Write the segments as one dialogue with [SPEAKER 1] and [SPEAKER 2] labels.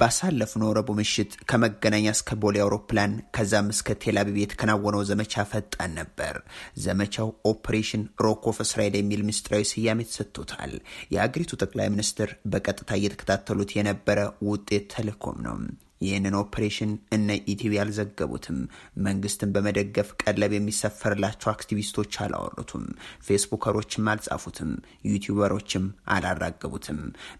[SPEAKER 1] ባሳለፍነው ረቡዕ ምሽት ከመገናኛ እስከ ቦሌ አውሮፕላን ከዛም እስከ ቴልአቪቭ የተከናወነው ዘመቻ ፈጣን ነበር። ዘመቻው ኦፕሬሽን ሮክ ኦፍ እስራኤል የሚል ምስጢራዊ ስያሜ ተሰጥቶታል። የአገሪቱ ጠቅላይ ሚኒስትር በቀጥታ እየተከታተሉት የነበረ ውጤት ተልእኮም ነው። ይህንን ኦፕሬሽን እነ ኢቲቪ አልዘገቡትም። መንግስትን በመደገፍ ቀለብ የሚሰፈርላቸው አክቲቪስቶች አላወሩትም። ፌስቡከሮችም አልጻፉትም። ዩቲዩበሮችም አላራገቡትም።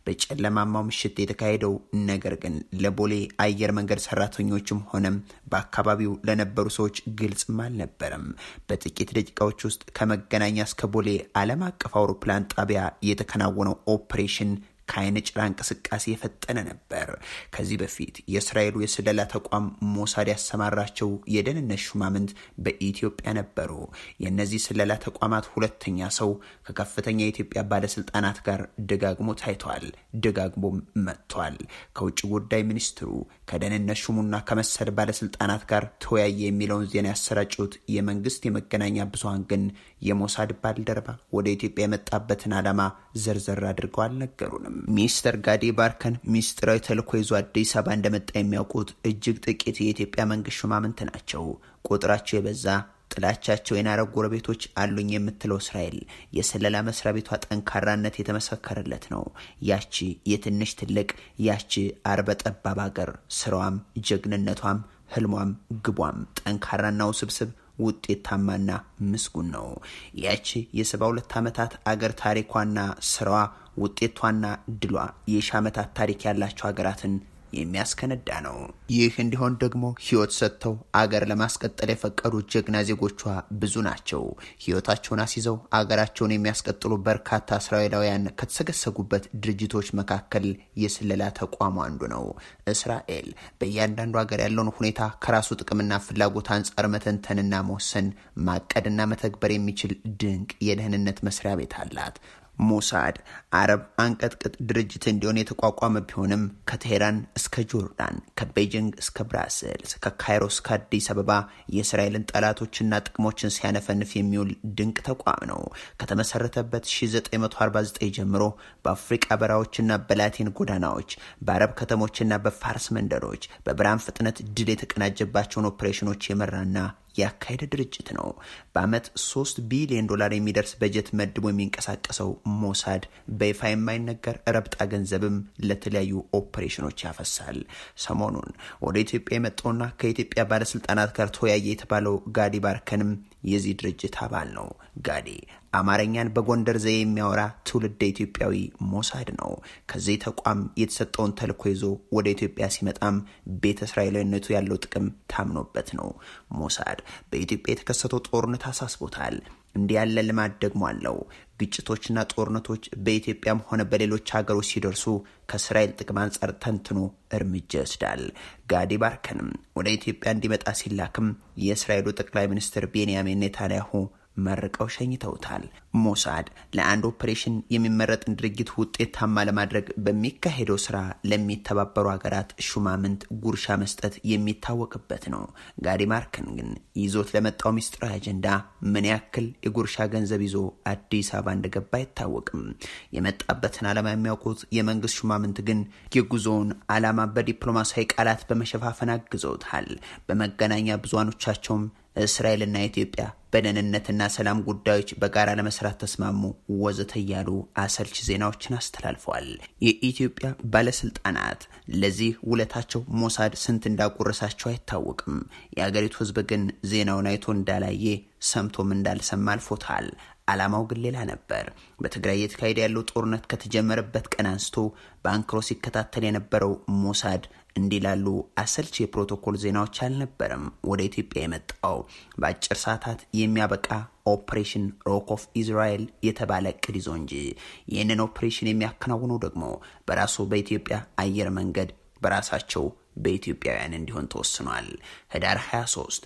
[SPEAKER 1] በጨለማማው ምሽት የተካሄደው ነገር ግን ለቦሌ አየር መንገድ ሰራተኞችም ሆነም በአካባቢው ለነበሩ ሰዎች ግልጽም አልነበረም። በጥቂት ደቂቃዎች ውስጥ ከመገናኛ እስከ ቦሌ ዓለም አቀፍ አውሮፕላን ጣቢያ የተከናወነው ኦፕሬሽን ከአይነ ጭራ እንቅስቃሴ የፈጠነ ነበር። ከዚህ በፊት የእስራኤሉ የስለላ ተቋም ሞሳድ ያሰማራቸው የደህንነት ሹማምንት በኢትዮጵያ ነበሩ። የእነዚህ ስለላ ተቋማት ሁለተኛ ሰው ከከፍተኛ የኢትዮጵያ ባለስልጣናት ጋር ደጋግሞ ታይቷል፣ ደጋግሞም መጥቷል። ከውጭ ጉዳይ ሚኒስትሩ ከደህንነት ሹሙና ከመሰል ባለስልጣናት ጋር ተወያየ የሚለውን ዜና ያሰራጩት የመንግስት የመገናኛ ብዙሃን ግን የሞሳድ ባልደረባ ወደ ኢትዮጵያ የመጣበትን ዓላማ ዘርዘር አድርገው አልነገሩንም። ሚስተር ጋዲ ባርከን ሚስጥራዊ ተልእኮ ይዞ አዲስ አበባ እንደመጣ የሚያውቁት እጅግ ጥቂት የኢትዮጵያ መንግስት ሹማምንት ናቸው። ቁጥራቸው የበዛ ጥላቻቸው የናረ ጎረቤቶች አሉኝ የምትለው እስራኤል የስለላ መስሪያ ቤቷ ጠንካራነት የተመሰከረለት ነው። ያቺ የትንሽ ትልቅ ያቺ አርበ ጠባብ ሀገር ስራዋም ጀግንነቷም ህልሟም ግቧም ጠንካራና ውስብስብ ውጤታማና ምስጉን ነው። ያቺ የሰባ ሁለት ዓመታት አገር ታሪኳና ስራዋ ውጤቷና ድሏ የሺ ዓመታት ታሪክ ያላቸው ሀገራትን የሚያስከነዳ ነው። ይህ እንዲሆን ደግሞ ህይወት ሰጥተው አገር ለማስቀጠል የፈቀዱ ጀግና ዜጎቿ ብዙ ናቸው። ህይወታቸውን አስይዘው አገራቸውን የሚያስቀጥሉ በርካታ እስራኤላውያን ከተሰገሰጉበት ድርጅቶች መካከል የስለላ ተቋሙ አንዱ ነው። እስራኤል በእያንዳንዱ ሀገር ያለውን ሁኔታ ከራሱ ጥቅምና ፍላጎት አንጻር መተንተንና መወሰን ማቀድና መተግበር የሚችል ድንቅ የደህንነት መስሪያ ቤት አላት። ሞሳድ አረብ አንቀጥቅጥ ድርጅት እንዲሆን የተቋቋመ ቢሆንም ከቴሄራን እስከ ጆርዳን፣ ከቤጂንግ እስከ ብራስልስ፣ ከካይሮ እስከ አዲስ አበባ የእስራኤልን ጠላቶችና ጥቅሞችን ሲያነፈንፍ የሚውል ድንቅ ተቋም ነው። ከተመሰረተበት 1949 ጀምሮ በአፍሪቃ በረሃዎችና በላቲን ጎዳናዎች፣ በአረብ ከተሞችና በፋርስ መንደሮች በብርሃን ፍጥነት ድል የተቀናጀባቸውን ኦፕሬሽኖች የመራና ያካሄደ ድርጅት ነው። በአመት ሶስት ቢሊዮን ዶላር የሚደርስ በጀት መድቦ የሚንቀሳቀሰው ሞሳድ በይፋ የማይነገር ረብጣ ገንዘብም ለተለያዩ ኦፕሬሽኖች ያፈሳል። ሰሞኑን ወደ ኢትዮጵያ የመጣውና ከኢትዮጵያ ባለስልጣናት ጋር ተወያየ የተባለው ጋዲ ባርከንም የዚህ ድርጅት አባል ነው። ጋዲ አማርኛን በጎንደር ዘዬ የሚያወራ ትውልደ ኢትዮጵያዊ ሞሳድ ነው። ከዚህ ተቋም የተሰጠውን ተልዕኮ ይዞ ወደ ኢትዮጵያ ሲመጣም ቤተ እስራኤላዊነቱ ያለው ጥቅም ታምኖበት ነው። ሞሳድ በኢትዮጵያ የተከሰተው ጦርነት አሳስቦታል። እንዲህ ያለ ልማድ ደግሞ አለው። ግጭቶችና ጦርነቶች በኢትዮጵያም ሆነ በሌሎች ሀገሮች ሲደርሱ ከእስራኤል ጥቅም አንጻር ተንትኖ እርምጃ ይወስዳል። ጋዲ ባርከንም ወደ ኢትዮጵያ እንዲመጣ ሲላክም የእስራኤሉ ጠቅላይ ሚኒስትር ቤንያሚን ኔታንያሁ መርቀው ሸኝተውታል። ሞሳድ ለአንድ ኦፕሬሽን የሚመረጥን ድርጊት ውጤታማ ለማድረግ በሚካሄደው ስራ ለሚተባበሩ ሀገራት ሹማምንት ጉርሻ መስጠት የሚታወቅበት ነው። ጋዲ ማርከን ግን ይዞት ለመጣው ሚስጥራዊ አጀንዳ ምን ያክል የጉርሻ ገንዘብ ይዞ አዲስ አበባ እንደገባ አይታወቅም። የመጣበትን ዓላማ የሚያውቁት የመንግስት ሹማምንት ግን የጉዞውን ዓላማ በዲፕሎማሲያዊ ቃላት በመሸፋፈን አግዘውታል። በመገናኛ ብዙሃኖቻቸውም እስራኤልና ኢትዮጵያ በደህንነትና ሰላም ጉዳዮች በጋራ ለመስራት ተስማሙ ወዘተ እያሉ አሰልች ዜናዎችን አስተላልፈዋል። የኢትዮጵያ ባለስልጣናት ለዚህ ውለታቸው ሞሳድ ስንት እንዳጎረሳቸው አይታወቅም። የአገሪቱ ሕዝብ ግን ዜናውን አይቶ እንዳላየ ሰምቶም እንዳልሰማ አልፎታል። ዓላማው ግን ሌላ ነበር። በትግራይ እየተካሄደ ያለው ጦርነት ከተጀመረበት ቀን አንስቶ በአንክሮ ሲከታተል የነበረው ሞሳድ እንዲህ ላሉ አሰልች የፕሮቶኮል ዜናዎች አልነበረም ወደ ኢትዮጵያ የመጣው። በአጭር ሰዓታት የሚያበቃ ኦፕሬሽን ሮክ ኦፍ ኢዝራኤል የተባለ እቅድ ይዞ እንጂ ይህንን ኦፕሬሽን የሚያከናውነው ደግሞ በራሱ በኢትዮጵያ አየር መንገድ በራሳቸው በኢትዮጵያውያን እንዲሆን ተወስኗል። ህዳር 23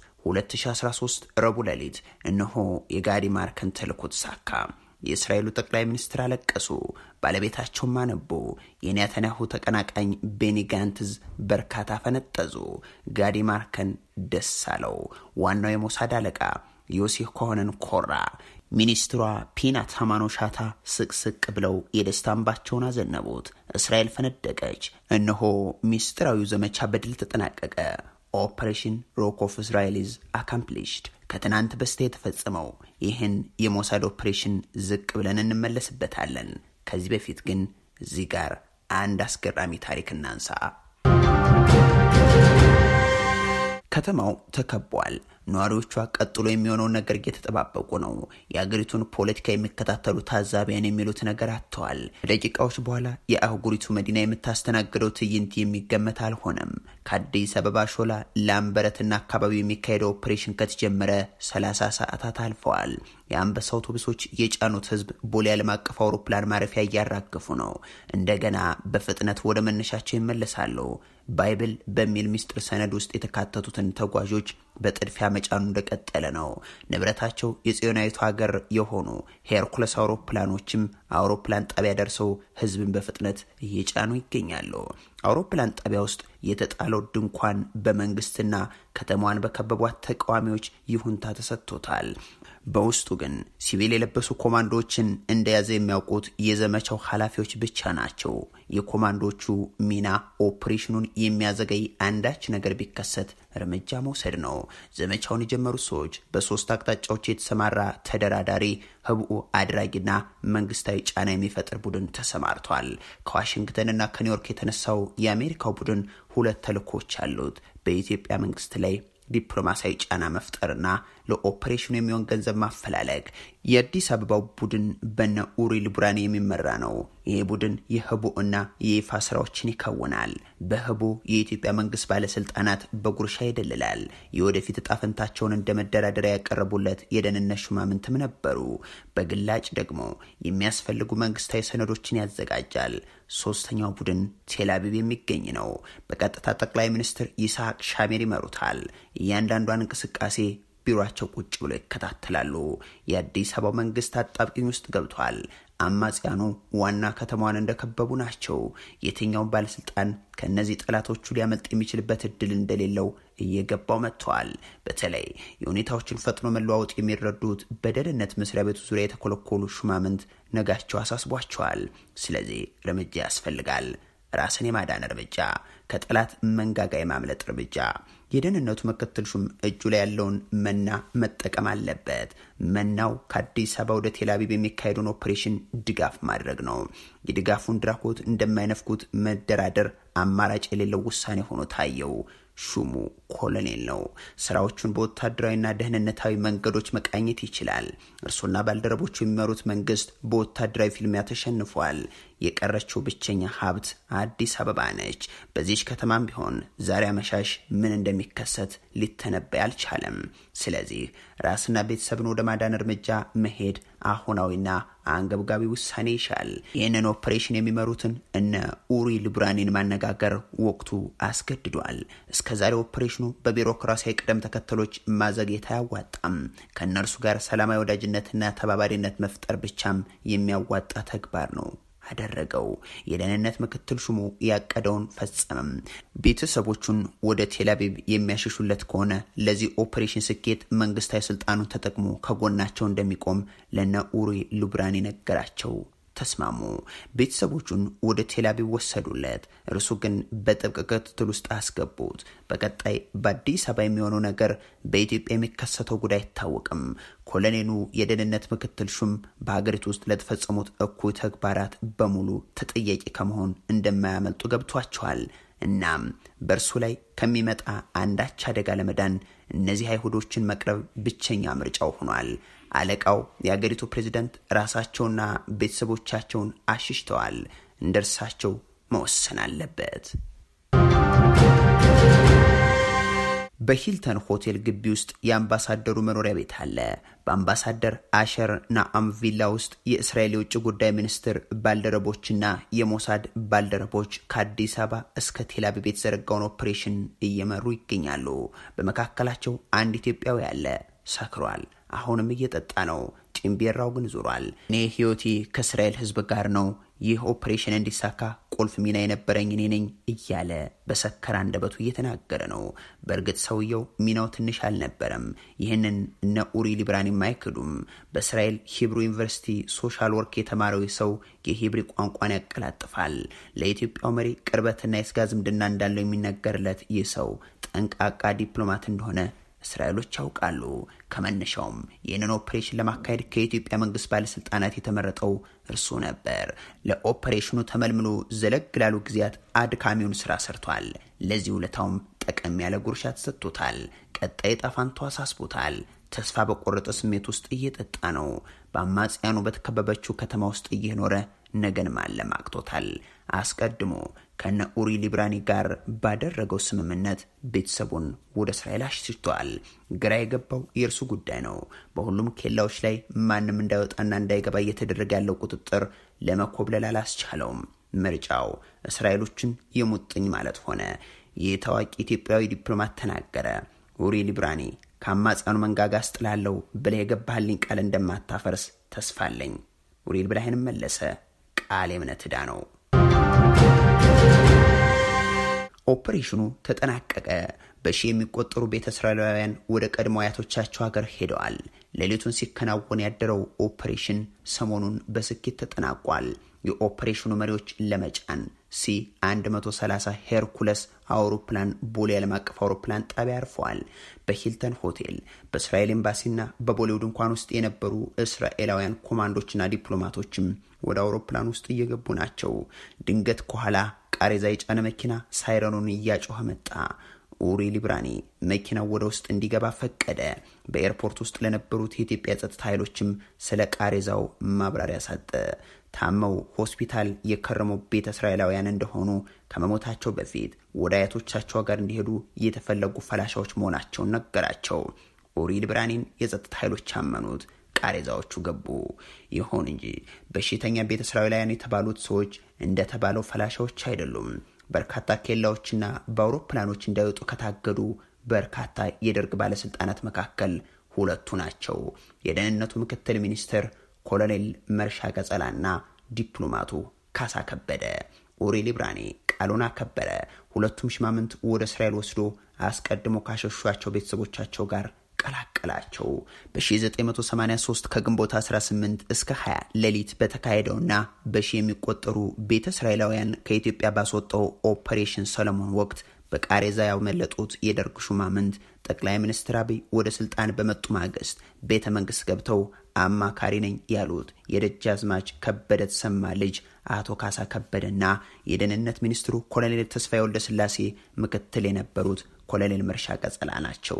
[SPEAKER 1] 2013 ረቡዕ ሌሊት እነሆ የጋዲ ማርከን ተልዕኮ ተሳካ። የእስራኤሉ ጠቅላይ ሚኒስትር አለቀሱ፣ ባለቤታቸውም አነቡ። የኔታንያሁ ተቀናቃኝ ቤኒ ጋንትዝ በርካታ ፈነጠዙ። ጋዲ ማርከን ደስ አለው። ዋናው የሞሳድ አለቃ ዮሴፍ ኮሆንን ኮራ። ሚኒስትሯ ፒና ታማኖሻታ ስቅስቅ ብለው የደስታ እንባቸውን አዘነቡት። እስራኤል ፈነደቀች። እነሆ ሚስጥራዊው ዘመቻ በድል ተጠናቀቀ። ኦፕሬሽን ሮክ ኦፍ እስራኤል ኢዝ አካምፕሊሽድ ከትናንት በስቲያ የተፈጸመው ይህን የሞሳድ ኦፕሬሽን ዝቅ ብለን እንመለስበታለን። ከዚህ በፊት ግን እዚህ ጋር አንድ አስገራሚ ታሪክ እናንሳ። ከተማው ተከቧል። ነዋሪዎቿ ቀጥሎ የሚሆነውን ነገር እየተጠባበቁ ነው። የአገሪቱን ፖለቲካ የሚከታተሉ ታዛቢያን የሚሉት ነገር አጥተዋል። ከደቂቃዎች በኋላ የአህጉሪቱ መዲና የምታስተናግደው ትዕይንት የሚገመት አልሆነም። ከአዲስ አበባ ሾላ፣ ላምበረትና አካባቢው የሚካሄደው ኦፕሬሽን ከተጀመረ 30 ሰዓታት አልፈዋል። የአንበሳ አውቶቡሶች የጫኑት ህዝብ ቦሌ ዓለም አቀፍ አውሮፕላን ማረፊያ እያራገፉ ነው። እንደገና በፍጥነት ወደ መነሻቸው ይመለሳሉ። ባይብል በሚል ሚስጥር ሰነድ ውስጥ የተካተቱትን ተጓዦች በጥድፊያ መጫኑ እንደቀጠለ ነው። ንብረታቸው የጽዮናዊቱ ሀገር የሆኑ ሄርኩለስ አውሮፕላኖችም አውሮፕላን ጣቢያ ደርሰው ህዝብን በፍጥነት እየጫኑ ይገኛሉ። አውሮፕላን ጣቢያ ውስጥ የተጣለው ድንኳን በመንግስትና ከተማዋን በከበቧት ተቃዋሚዎች ይሁንታ ተሰጥቶታል። በውስጡ ግን ሲቪል የለበሱ ኮማንዶዎችን እንደያዘ የሚያውቁት የዘመቻው ኃላፊዎች ብቻ ናቸው። የኮማንዶቹ ሚና ኦፕሬሽኑን የሚያዘገይ አንዳች ነገር ቢከሰት እርምጃ መውሰድ ነው። ዘመቻውን የጀመሩት ሰዎች በሶስት አቅጣጫዎች የተሰማራ ተደራዳሪ፣ ህብኡ አድራጊና መንግስታዊ ጫና የሚፈጥር ቡድን ተሰማርቷል። ከዋሽንግተንና ከኒውዮርክ የተነሳው የአሜሪካው ቡድን ሁለት ተልእኮች አሉት። በኢትዮጵያ መንግስት ላይ ዲፕሎማሲያዊ ጫና መፍጠርና ለኦፕሬሽኑ የሚሆን ገንዘብ ማፈላለግ። የአዲስ አበባው ቡድን በነ ኡሪ ልቡራን የሚመራ ነው። ይህ ቡድን የህቡ እና የይፋ ስራዎችን ይከውናል። በህቡ የኢትዮጵያ መንግስት ባለስልጣናት በጉርሻ ይደልላል። የወደፊት እጣ ፈንታቸውን እንደ መደራደሪያ ያቀረቡለት የደህንነት ሹማምንትም ነበሩ። በግላጭ ደግሞ የሚያስፈልጉ መንግስታዊ ሰነዶችን ያዘጋጃል። ሶስተኛው ቡድን ቴልአቪቭ የሚገኝ ነው። በቀጥታ ጠቅላይ ሚኒስትር ይስሐቅ ሻሜር ይመሩታል። እያንዳንዷን እንቅስቃሴ ቢሮቸው ቁጭ ብሎ ይከታተላሉ። የአዲስ አበባው መንግስት አጣብቂኝ ውስጥ ገብቷል። አማጽያኑ ዋና ከተማዋን እንደከበቡ ናቸው። የትኛውን ባለስልጣን ከእነዚህ ጠላቶቹ ሊያመልጥ የሚችልበት እድል እንደሌለው እየገባው መጥተዋል። በተለይ የሁኔታዎችን ፈጥኖ መለዋወጥ የሚረዱት በደህንነት መስሪያ ቤቱ ዙሪያ የተኮለኮሉ ሹማምንት ነጋቸው አሳስቧቸዋል። ስለዚህ እርምጃ ያስፈልጋል። ራስን የማዳን እርምጃ፣ ከጠላት መንጋጋ የማምለጥ እርምጃ። የደህንነቱ ምክትል ሹም እጁ ላይ ያለውን መና መጠቀም አለበት። መናው ከአዲስ አበባ ወደ ቴልአቪቭ የሚካሄደውን ኦፕሬሽን ድጋፍ ማድረግ ነው። የድጋፉን ድራኮት እንደማይነፍኩት መደራደር አማራጭ የሌለው ውሳኔ ሆኖ ታየው። ሹሙ ኮሎኔል ነው። ስራዎቹን በወታደራዊና ደህንነታዊ መንገዶች መቃኘት ይችላል። እርሱና ባልደረቦቹ የሚመሩት መንግስት በወታደራዊ ፊልሚያ ተሸንፏል። የቀረችው ብቸኛ ሀብት አዲስ አበባ ነች። በዚች ከተማም ቢሆን ዛሬ አመሻሽ ምን እንደሚከሰት ሊተነበይ አልቻለም። ስለዚህ ራስና ቤተሰብን ወደ ማዳን እርምጃ መሄድ አሁናዊና አንገብጋቢ ውሳኔ ይሻል። ይህንን ኦፕሬሽን የሚመሩትን እነ ኡሪ ልቡራኔን ማነጋገር ወቅቱ አስገድዷል። እስከዛሬ ኦፕሬሽኑ በቢሮክራሲያዊ ቅደም ተከተሎች ማዘግየት አያዋጣም። ከእነርሱ ጋር ሰላማዊ ወዳጅነትና ተባባሪነት መፍጠር ብቻም የሚያዋጣ ተግባር ነው አደረገው። የደህንነት ምክትል ሹሙ ያቀደውን ፈጸመም። ቤተሰቦቹን ወደ ቴልአቪቭ የሚያሸሹለት ከሆነ ለዚህ ኦፕሬሽን ስኬት መንግስታዊ ስልጣኑን ተጠቅሞ ከጎናቸው እንደሚቆም ለነ ኡሪ ሉብራኒ ነገራቸው። ተስማሙ። ቤተሰቦቹን ወደ ቴልአቪቭ ወሰዱለት። እርሱ ግን በጥብቅ ክትትል ውስጥ አስገቡት። በቀጣይ በአዲስ አበባ የሚሆነው ነገር በኢትዮጵያ የሚከሰተው ጉዳይ አይታወቅም። ኮሎኔሉ የደህንነት ምክትል ሹም በሀገሪቱ ውስጥ ለተፈጸሙት እኩይ ተግባራት በሙሉ ተጠያቂ ከመሆን እንደማያመልጡ ገብቷቸዋል። እናም በእርሱ ላይ ከሚመጣ አንዳች አደጋ ለመዳን እነዚህ አይሁዶችን መቅረብ ብቸኛ ምርጫው ሆኗል። አለቃው የአገሪቱ ፕሬዚደንት ራሳቸውና ቤተሰቦቻቸውን አሽሽተዋል። እንደ እርሳቸው መወሰን አለበት። በሂልተን ሆቴል ግቢ ውስጥ የአምባሳደሩ መኖሪያ ቤት አለ። በአምባሳደር አሸር ናአም ቪላ ውስጥ የእስራኤል የውጭ ጉዳይ ሚኒስትር ባልደረቦችና የሞሳድ ባልደረቦች ከአዲስ አበባ እስከ ቴልአቪቭ የተዘረጋውን ኦፕሬሽን እየመሩ ይገኛሉ። በመካከላቸው አንድ ኢትዮጵያዊ አለ። ሰክሯል። አሁንም እየጠጣ ነው። ጭምቤራው ግን ዙሯል። እኔ ህይወቴ ከእስራኤል ህዝብ ጋር ነው። ይህ ኦፕሬሽን እንዲሳካ ቁልፍ ሚና የነበረኝ እኔ ነኝ እያለ በሰከረ አንደበቱ እየተናገረ ነው። በእርግጥ ሰውየው ሚናው ትንሽ አልነበረም። ይህንን እነ ኡሪ ሊብራኒም አይክዱም። በእስራኤል ሂብሩ ዩኒቨርሲቲ ሶሻል ወርክ የተማረው ሰው የሂብሪ ቋንቋን ያቀላጥፋል። ለኢትዮጵያው መሪ ቅርበትና የስጋ ዝምድና እንዳለው የሚነገርለት ይህ ሰው ጠንቃቃ ዲፕሎማት እንደሆነ እስራኤሎች ያውቃሉ። ከመነሻውም ይህንን ኦፕሬሽን ለማካሄድ ከኢትዮጵያ መንግስት ባለስልጣናት የተመረጠው እርሱ ነበር። ለኦፕሬሽኑ ተመልምሎ ዘለግ ላሉ ጊዜያት አድካሚውን ስራ ሰርቷል። ለዚህ ውለታውም ጠቀም ያለ ጉርሻ ተሰጥቶታል። ቀጣይ ጣፋንቶ አሳስቦታል። ተስፋ በቆረጠ ስሜት ውስጥ እየጠጣ ነው። በአማጽያኑ በተከበበችው ከተማ ውስጥ እየኖረ ነገን ማለም አቅቶታል። አስቀድሞ ከነ ኡሪ ሊብራኒ ጋር ባደረገው ስምምነት ቤተሰቡን ወደ እስራኤል አሽሽቷል። ግራ የገባው የእርሱ ጉዳይ ነው። በሁሉም ኬላዎች ላይ ማንም እንዳይወጣና እንዳይገባ እየተደረገ ያለው ቁጥጥር ለመኮብለል አላስቻለውም። ምርጫው እስራኤሎችን የሙጥኝ ማለት ሆነ። ይህ ታዋቂ ኢትዮጵያዊ ዲፕሎማት ተናገረ። ኡሪ ሊብራኒ ከአማጽያኑ መንጋጋ አስጥላለሁ ብለህ የገባህልኝ ቃል እንደማታፈርስ ተስፋ አለኝ። ኡሪ ሊብራሂንም መለሰ፣ ቃል የእምነት ዕዳ ነው። ኦፕሬሽኑ ተጠናቀቀ። በሺ የሚቆጠሩ ቤተ እስራኤላውያን ወደ ቀድሞ አያቶቻቸው ሀገር ሄደዋል። ሌሊቱን ሲከናወን ያደረው ኦፕሬሽን ሰሞኑን በስኬት ተጠናቋል። የኦፕሬሽኑ መሪዎች ለመጫን ሲ 130 ሄርኩለስ አውሮፕላን ቦሌ ዓለም አቀፍ አውሮፕላን ጣቢያ አርፈዋል። በሂልተን ሆቴል በእስራኤል ኤምባሲና በቦሌው ድንኳን ውስጥ የነበሩ እስራኤላውያን ኮማንዶችና ዲፕሎማቶችም ወደ አውሮፕላን ውስጥ እየገቡ ናቸው። ድንገት ከኋላ ቃሬዛ የጫነ መኪና ሳይረኑን እያጮኸ መጣ። ኡሪ ሊብራኒ መኪናው ወደ ውስጥ እንዲገባ ፈቀደ። በኤርፖርት ውስጥ ለነበሩት የኢትዮጵያ ጸጥታ ኃይሎችም ስለ ቃሬዛው ማብራሪያ ሰጠ። ታመው ሆስፒታል የከረሙ ቤተ እስራኤላውያን እንደሆኑ ከመሞታቸው በፊት ወደ አያቶቻቸው ጋር እንዲሄዱ የተፈለጉ ፈላሻዎች መሆናቸውን ነገራቸው። ኡሪ ሊብራኒን የጸጥታ ኃይሎች አመኑት። ቃሬዛዎቹ ገቡ። ይሁን እንጂ በሽተኛ ቤተ እስራኤላውያን የተባሉት ሰዎች እንደተባለው ፈላሻዎች አይደሉም። በርካታ ኬላዎችና በአውሮፕላኖች እንዳይወጡ ከታገዱ በርካታ የደርግ ባለስልጣናት መካከል ሁለቱ ናቸው። የደህንነቱ ምክትል ሚኒስትር ኮሎኔል መርሻ ቀጸላና ዲፕሎማቱ ካሳ ከበደ። ኡሪ ሊብራኒ ቃሉን አከበረ። ሁለቱም ሽማምንት ወደ እስራኤል ወስዶ አስቀድሞ ካሸሿቸው ቤተሰቦቻቸው ጋር ቀላቀላቸው። በ1983 ከግንቦት 18 እስከ 20 ሌሊት በተካሄደውና በሺ የሚቆጠሩ ቤተ እስራኤላውያን ከኢትዮጵያ ባስወጣው ኦፐሬሽን ሰለሞን ወቅት በቃሬዛ ያመለጡት የደርግ ሹማምንት ጠቅላይ ሚኒስትር አብይ ወደ ስልጣን በመጡ ማግስት ቤተ መንግስት ገብተው አማካሪ ነኝ ያሉት የደጃዝማች ከበደ ተሰማ ልጅ አቶ ካሳ ከበደና የደህንነት ሚኒስትሩ ኮሎኔል ተስፋዬ ወልደ ስላሴ ምክትል የነበሩት ኮሎኔል መርሻ ቀጸላ ናቸው።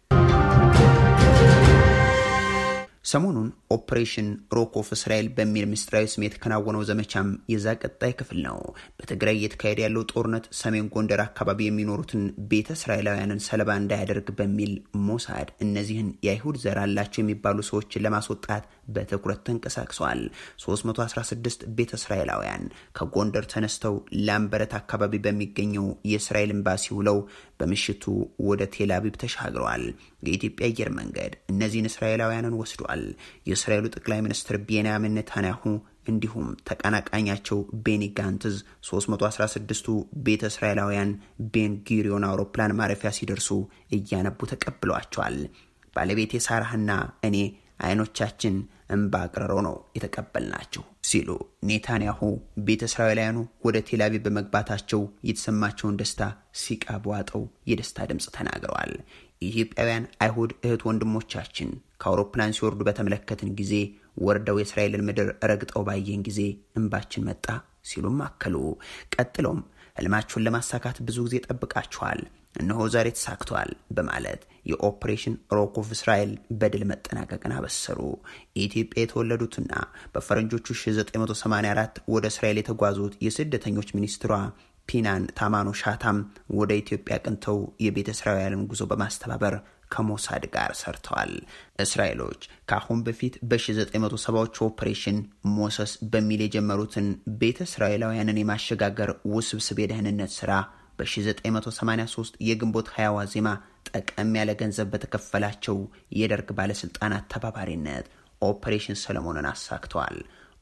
[SPEAKER 1] ሰሞኑን ኦፕሬሽን ሮክ ኦፍ እስራኤል በሚል ምስጢራዊ ስም የተከናወነው ዘመቻም የዛ ቀጣይ ክፍል ነው። በትግራይ እየተካሄደ ያለው ጦርነት ሰሜን ጎንደር አካባቢ የሚኖሩትን ቤተ እስራኤላውያንን ሰለባ እንዳያደርግ በሚል ሞሳድ እነዚህን የአይሁድ ዘር አላቸው የሚባሉ ሰዎችን ለማስወጣት በትኩረት ተንቀሳቅሰዋል። 316 ቤተ እስራኤላውያን ከጎንደር ተነስተው ላምበረት አካባቢ በሚገኘው የእስራኤል ኤምባሲ ውለው በምሽቱ ወደ ቴል አቪቭ ተሻግረዋል። የኢትዮጵያ አየር መንገድ እነዚህን እስራኤላውያንን ወስዷል። የእስራኤሉ ጠቅላይ ሚኒስትር ቤንያሚን ኔታንያሁ እንዲሁም ተቀናቃኛቸው ቤኒ ጋንትዝ 316ቱ ቤተ እስራኤላውያን ቤን ጉሪዮን አውሮፕላን ማረፊያ ሲደርሱ እያነቡ ተቀብለዋቸዋል። ባለቤቴ ሳራህና እኔ አይኖቻችን እንባ አቅርረው ነው የተቀበልናቸው ሲሉ ኔታንያሁ ቤተ እስራኤላውያኑ ወደ ቴልአቪቭ በመግባታቸው የተሰማቸውን ደስታ ሲቃ በዋጠው የደስታ ድምፅ ተናግረዋል። ኢትዮጵያውያን አይሁድ እህት ወንድሞቻችን ከአውሮፕላን ሲወርዱ በተመለከትን ጊዜ ወርደው የእስራኤልን ምድር ረግጠው ባየን ጊዜ እንባችን መጣ ሲሉም አከሉ። ቀጥለውም ህልማችሁን ለማሳካት ብዙ ጊዜ ጠብቃችኋል፣ እነሆ ዛሬ ተሳክቷል በማለት የኦፕሬሽን ሮክ ኦፍ እስራኤል በድል መጠናቀቅን አበሰሩ። ኢትዮጵያ የተወለዱትና በፈረንጆቹ 1984 ወደ እስራኤል የተጓዙት የስደተኞች ሚኒስትሯ ፒናን ታማኖ ሻታም ወደ ኢትዮጵያ ቅንተው የቤተ እስራኤልን ጉዞ በማስተባበር ከሞሳድ ጋር ሰርተዋል። እስራኤሎች ከአሁን በፊት በ1970ዎቹ ኦፕሬሽን ሞሰስ በሚል የጀመሩትን ቤተ እስራኤላውያንን የማሸጋገር ውስብስብ የደህንነት ስራ በ1983 የግንቦት ሀያ ዋዜማ ጠቀም ያለ ገንዘብ በተከፈላቸው የደርግ ባለስልጣናት ተባባሪነት ኦፕሬሽን ሰለሞንን አሳክተዋል።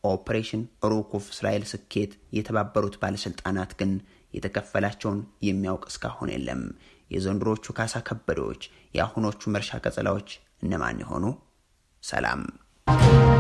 [SPEAKER 1] ኦፕሬሽን ሩክ ኦፍ እስራኤል ስኬት የተባበሩት ባለስልጣናት ግን የተከፈላቸውን የሚያውቅ እስካሁን የለም። የዘንድሮቹ ካሳ ከበዶች፣ የአሁኖቹ መርሻ ቀጸላዎች እነማን የሆኑ? ሰላም